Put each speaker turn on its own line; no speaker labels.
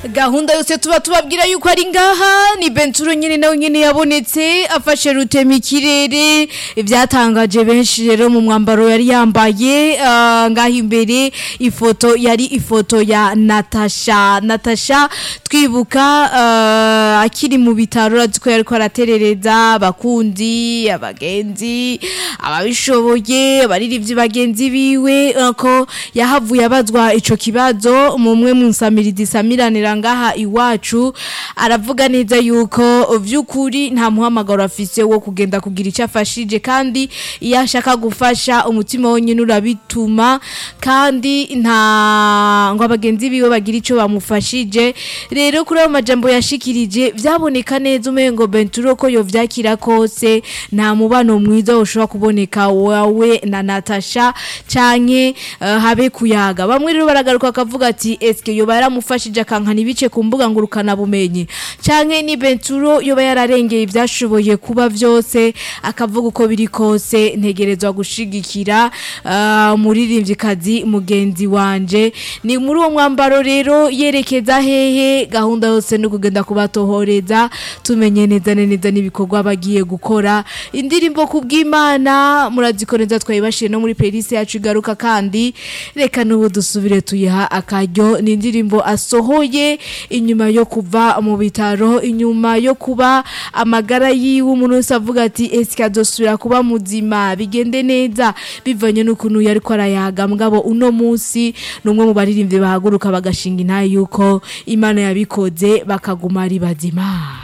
gahunda yose tuba tubabwira yuko ari ngaha ni benturo nyine nawe nyine yabonetse afashe rutema ikirere ibyatangaje benshi rero mu mwambaro yari yambaye ah, ngaho imbere ifoto yari ifoto ya natasha natasha twibuka ah, akiri mu bitaro urazi ko yariko araterereza abakundi abagenzi ababishoboye abaririmbyi bagenzi biwe eh, ko yahavuye abazwa ico kibazo mumwe mu nsamirizi samiranira ngaha iwacu aravuga neza yuko vy'ukuri nta muhamagaro afise wo kugenda kugira icyo afashije kandi iyo ashaka gufasha umutima wonyine urabituma kandi nta ngo abagenzi biwe bagira icyo bamufashije rero kuri ayo majambo yashikirije vyaboneka neza umengo benturo ko yovyakira kose nta mubano mwiza ushobora kuboneka wawe na Natasha canke uh, habe kuyaga bamwe rero baragaruka akavuga ati eske yoba yaramufashije akankana ibice ku mbuga ngurukana bumenyi canke ni benturo yoba yararengeye ivyashoboye kuba vyose akavuga uko biri kose ntegerezwa gushigikira uh, muririmvyikazi mugenzi wanje ni muri uwo mwambaro rero yerekeza hehe gahunda yose no kugenda kubatohoreza tumenye neza na neza n'ibikorwa bagiye gukora indirimbo kubw'Imana murazikoreza twayibashiye no muri playlist yacu igaruka kandi reka n'ubu dusubire tuyiha akaryo ni indirimbo asohoye inyuma yo kuva mu bitaro inyuma yo kuba amagara yiwe umuntu wese avuga ati eske adosubira kuba muzima bigende neza bivanye n'ukuntu yari ko arayaga mugabo uno munsi ni umwe mu baririmbyi bahaguruka bagashinga intaye yuko imana yabikoze bakaguma ari bazima